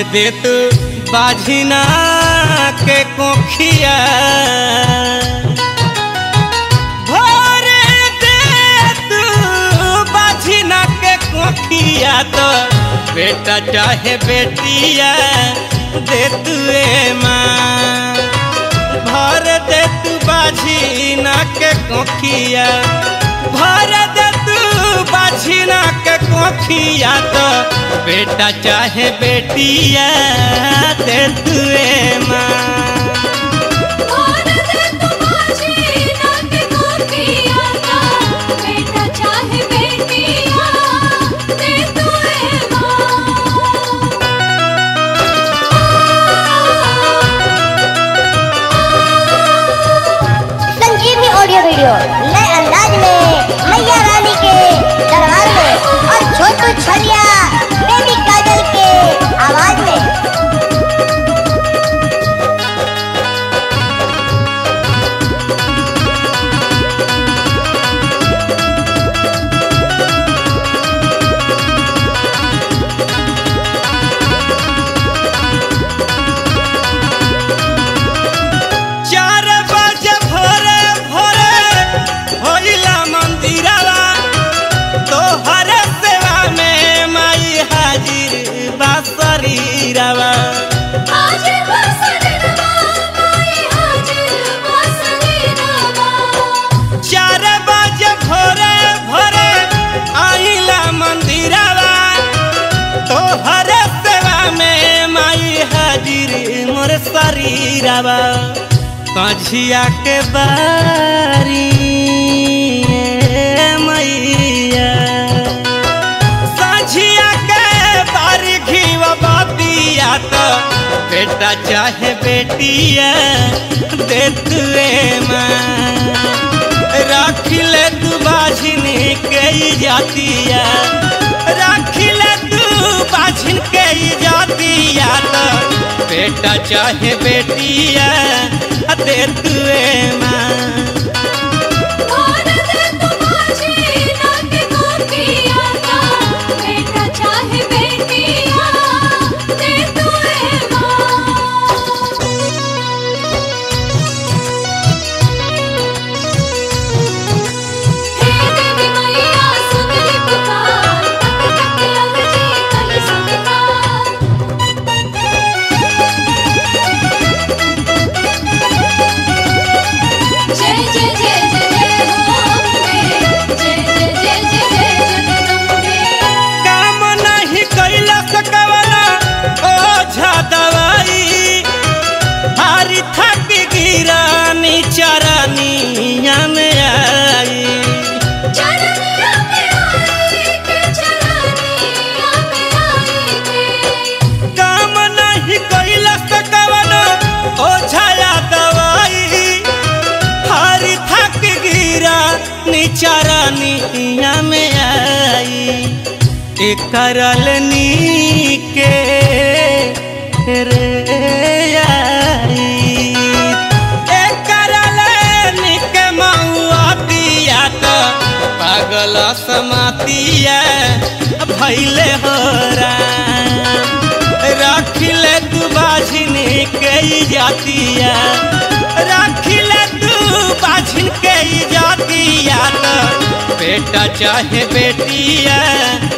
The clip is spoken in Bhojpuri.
दे तू बाझिना के कोखिया भर दे तू बाझिना के कोखिया तो बेटा चाहे बेटिया दे तू ए माँ भर दे तू बाझिना के कोखिया भर दे तू बाझिना के कोखिया तो बेटा चाहे बेटिया दे तू ए माँ और दे तू माझी नाक कोकिया का बेटा चाहे बेटिया दे तू ए संजीवनी ऑडियो वीडियो नए अंदाज में मैया रानी के दरबार में और छोटू छलिया बेबी काजल के आवाज में चार बजे भोरे भोरे होइला मंदिरवा तोहर सेवा में माई हाजिर बासरीरवा आज बसरवा माई हाजिर बसरवा चार बजे भोरे भोरे आइला मंदिरवा तोहर सेवा में माई हाजिर मोर शरीरवा कझिया के बारी ए मैया साझिया के बारी घीव बातिया तो बेटा चाहे बेटिया दे तुए माँ रख ले तू बाझिन के जातिया रख ले तू बाझिन के जातिया तो बेटा चाहे बेटिया दे तुए माँ और दे तू माझी नाक कोकिया का बेटा चाहे बेटिया दे तू ए हे देवी मैया सुन ले पुकार तक तक लग जी कल सुनकार जय जय जय जय जय हो अम्बे जय जय जय जय जय जगदम्बे काम नहीं कैला सकवला ओझा दवाई हारी थक गिरानी चरानिया में आई चरनिया में आई के चरनिया में आई के काम नहीं कैला सकवला ओझा दवाई हारी थक गिरानी चरानिया में आई करल नीके रे आई करल नीके मऊआ दिया तो पागल समातिया भैले हो रख ले तू बाझिन के जातिया रख ले तू बाझिन के जातिया तो बेटा चाहे बेटिया